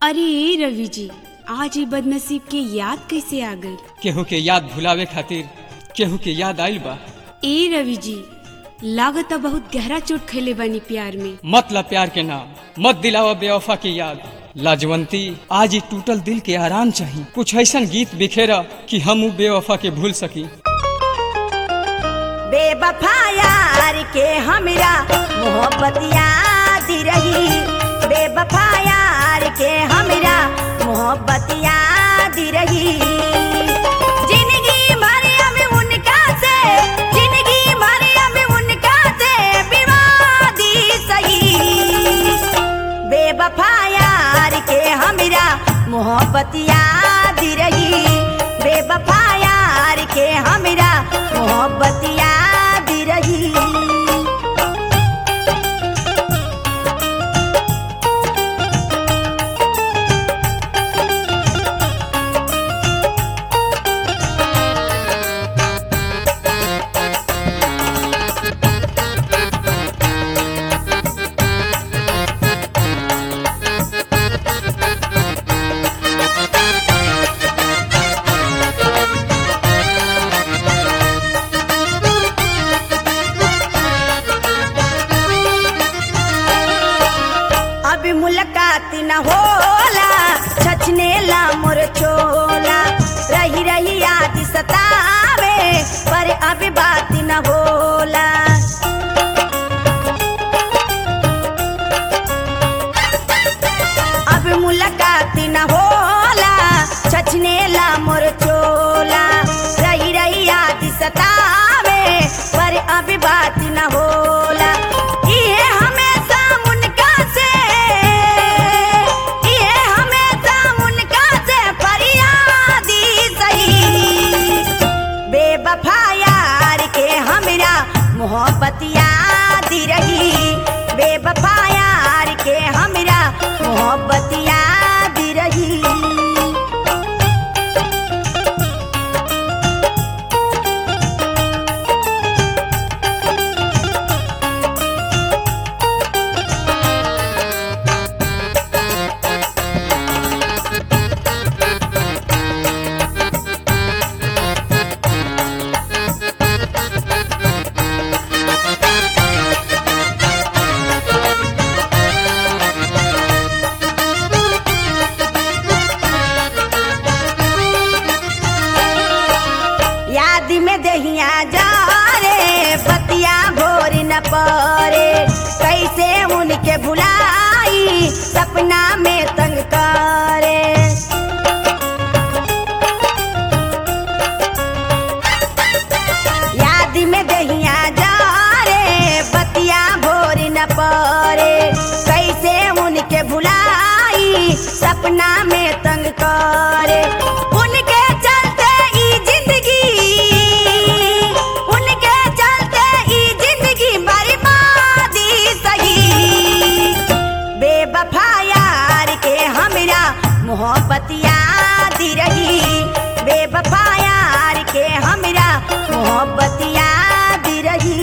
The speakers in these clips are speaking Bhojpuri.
अरे ए रवि जी आज ये बदनसीब के याद कैसे आ गई केहू के याद भुलावे खातिर केहू के याद आइल बा ए रवि जी लागत बहुत गहरा चोट खैले बानी प्यार में मतलब प्यार के नाम मत दिलावा बेवफा की याद लाजवंती आज ही टूटल दिल के आराम चाहिए कुछ ऐसा गीत बिखेरा कि हम उ बेवफा के भूल सकी बेवफा यार के हमरा मोहब्बत याद रही बेवफा यार के हमरा मोहब्बत याद रही जिंदगी भर हम उनका से जिंदगी भर हम उनका से विवादी सही बेवफा यार के हमरा मोहब्बत याद रही बेवफा यार के हमरा मोहब्बत याद रही अब मुलाकात न होला छछने ला मोर चोला रही रही याद सतावे पर अब बात न होला अब मुलाकात न होला छछने ला मोर चोला रही रही याद सतावे पर अब बात न होला इहे हमेशा उनका से इहे हमेशा उनका से फरियादी सही बेवफा यार के हमरा मोहब्बत याद रही बेवफा यार के हमरा मोहब्बत याद रही याद में दहिया जा रे बतिया भोर न परे कैसे उनके भुलाई सपना में तंग करे याद में दहिया जा रे बतिया भोर न परे कैसे उनके भुलाई सपना में तंग करे उनके चलते ई जिंदगी उनके चलते ई जिंदगी बर्बादी सही बेवफा यार के हमरा मोहब्बत याद रही बेवफा यार के हमरा मोहब्बत याद रही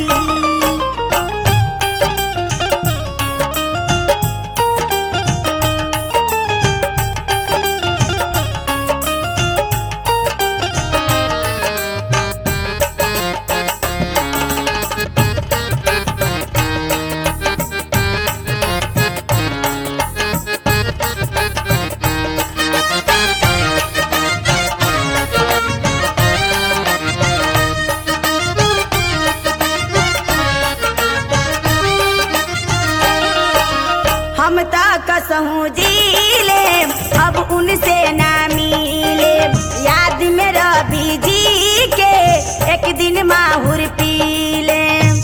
हम ता कसहूँ जी ले अब उनसे ना मिले याद में रवि जी के एक दिन माहुर पी ले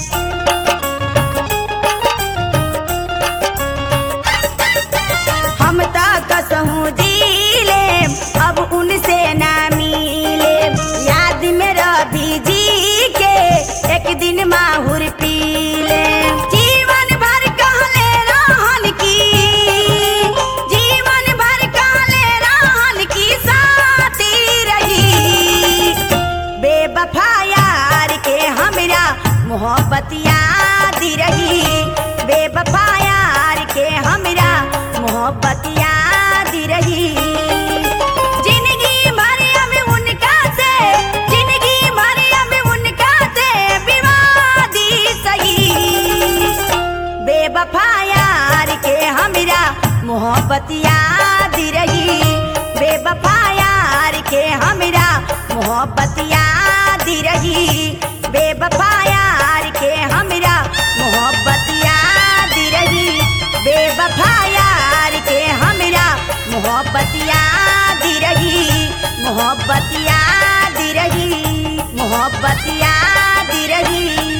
हम ता कसहूँ जी ले अब उनसे ना मिले याद में रवि जी के एक दिन माहुर पी ले जीवन भर कहले रहन की जीवन भर कहले रहन की साथी रही बेवफा यार के हमरा मोहब्बत याद रही बेवफा यार के हमरा मोहब्बत याद मोहब्बत याद रही बेवफा यार के हमरा मोहब्बत याद रही बेवफा यार के हमरा मोहब्बत याद रही बेवफा यार के हमरा मोहब्बत याद रही मोहब्बत याद रही मोहब्बत याद रही